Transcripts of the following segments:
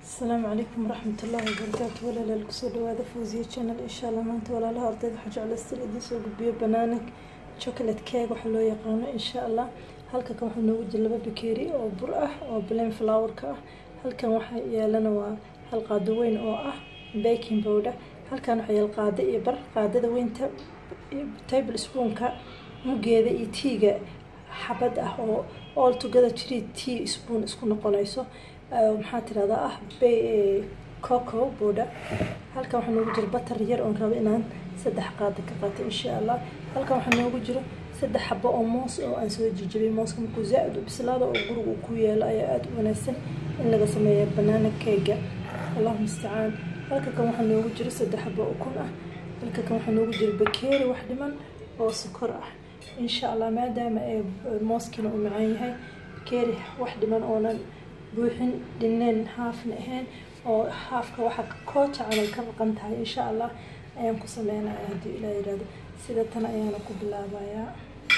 asalaamu calaykum waraxmat ullaahi wabarakaatu walaalaal kusoo dhawaada fawziya channel insha allah maanta walaalaha ardayda waxaa jeclaystan idiin soo gudbiyo banaana chocolate cake waxaa loo yaqaano insha allah halka kan waxaa noogu jira laba bakeeri oo bur ah oo plain flowerka ah halkan waxaa yeelana waa hal qaado weyn oo ah baking powder halkan waxaa yaal qaado iyo bar qaadada weynta table spoonka mugeeda iyo tiiga xabad ah oo all together three tea spoon isku noqonayso maxaa tirahdaa ah coco booda halkan waxaa noogu jiro batar yar oon rabo inaan saddex qaada ka qaato insha allah halkan waxaa noogu jiro saddex xabo oo moos oo aan soo jijibay mooska markuu zaa-id u bislaado oo guriga uu ku yeelo ayaa aada u wanaagsan in laga sameeya banaana keega allahu mustacaan halka kan waxaa noogu jiro saddex xabo oo kun ah halka kan waxaa noogu jiro bakeeri wax dhiman oo sokor ah insha allah maadaama ee mooskiina uu macaan yahay bakeeri wax dhiman oonan buuxin dhineen haafna ahayn oo haafka waxaa kooja camal ka maqan tahay insha allah ayaan ku sameynaya haddii ilaa yihahdo sida tan ayaana ku bilaabayaa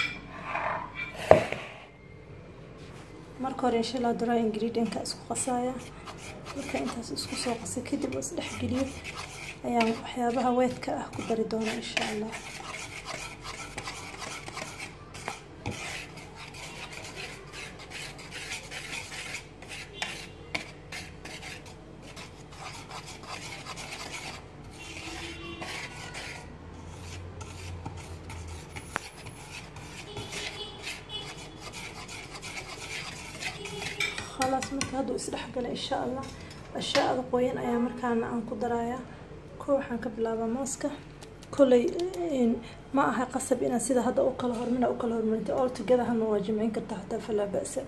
marka hore insha allah dry ingredientka isku qasaya marka intaas isku soo qasay kadib oo isdhexgeliyo ayaan waxyaabaha weedka ah ku dari doona insha allah khalaas marka hadduu isdhexgala insha allah ashaada qoyan ayaa markaana aan ku darayaa ko waxaan ka bilaabaa mooska kolley ma aha qasab inaan sida hadda u kala hormina u kala hormarinta all together hana waa jimcin kartaa hataa falaa ba-sa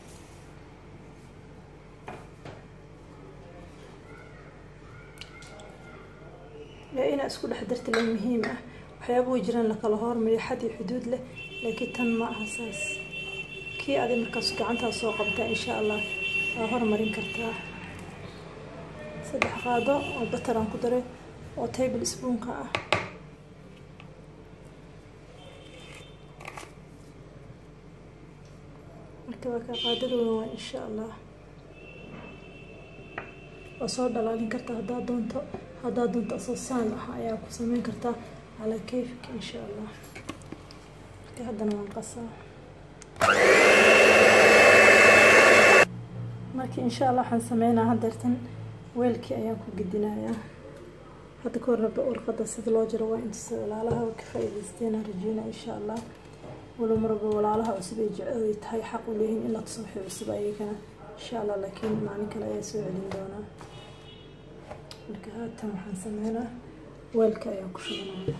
yaa inaa isku dhex darta la muhiim ah waxyaaba way jiraan lakala hormariyo xad iyo xuduud leh laakiin tan ma aha saas kii adi markaas gacantaa soo qabtaa insha allah waa hormarin kartaa saddex qaado oo batar aan ku daray oo table spoonka ah marka waa kaa qaadada weyn waa insha allah waa soo dhalaalin kartaa haddaa doonto haddaa doonto asoo saan ah ayaa ku sameyn kartaa calaa kayfika insha allah marka haddana waan qasaa marka insha allah waxaan sameynaa hadeertan weelkii ayaan ku gedinayaa hadda ka horna warqada sida loo jiro waa intusa walaalaha ka faa-ideysteena rajeyna insha allah walow maraba walaalaha cusub ay tahay xaq u leeyihiin in la tuso wixii cusub ayagana insha allah laakiin maalin kale ayaa soo celin doonaa marka haatan waxaan sameynaa weelka ayaan ku shubanaya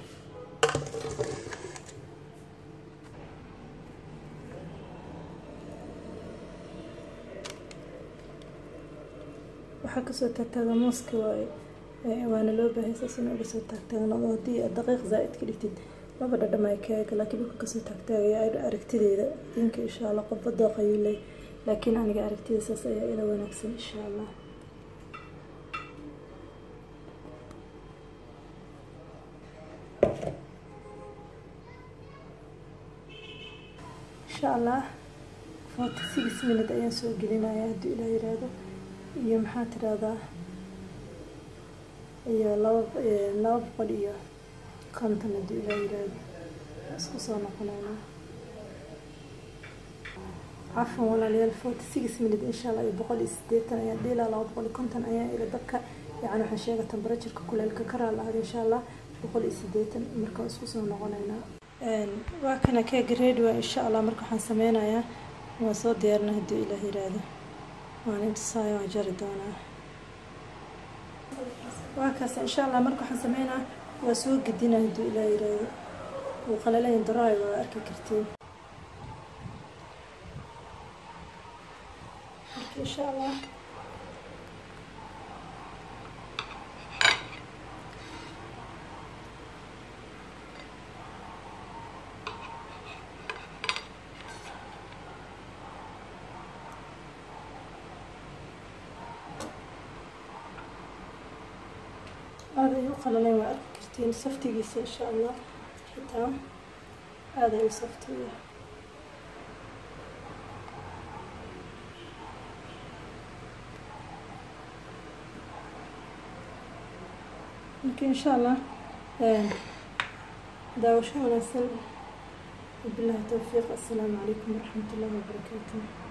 waxaa kasoo taagtaaga mooska waaye waana loo baahay saas in uga soo taagtaagnado haddii aad daqiiq zaa-id ka dhigtid laba dhadhamay keega laakiin dhulka kasoo taagtaagaya aragtideeda dinka insha allah qofba dooqayuu leey laakiin aniga aragtida saas ayaa ila wanaagsan insha allah insha allah forty six minute ayaan soo gelinaya haddii ilaa yiraahdo iyo maxaa tirahdaa iyo laba laba boqol iyo konton haddii ilaa yiraahdo isku soo noqonaynaa cafan walaalayaal forty six minute insha allah iyo boqol iyo sideetan ayaa dhiilaa laba boqol iyo konton ayaa ila dabka yacni waxaan sheega temperatureka kuleelka ka raalaada insha allah boqol iyo sideetan marka isku soo noqonaynaa waa kana keega ready waa insha allah marka waxaan sameynayaa waa soo diyaarina haddii ilaah yiraahdo waan intusaayo waan jari doonaa waa kaas insha allah marka waxaan sameynaa waa soo gedina hadduu ilaa yiraahdo wuu qalalayn daraay waa arki kartiin marka insha allah aada ay u qalalayn waa arki kartiin saftigiisa insha allah xitaa aada ay u saftiya marka insha allah daawasho wanaagsan wabilahi towfiiq assalaamu calaykum waraxmat ullahi wabarakaatu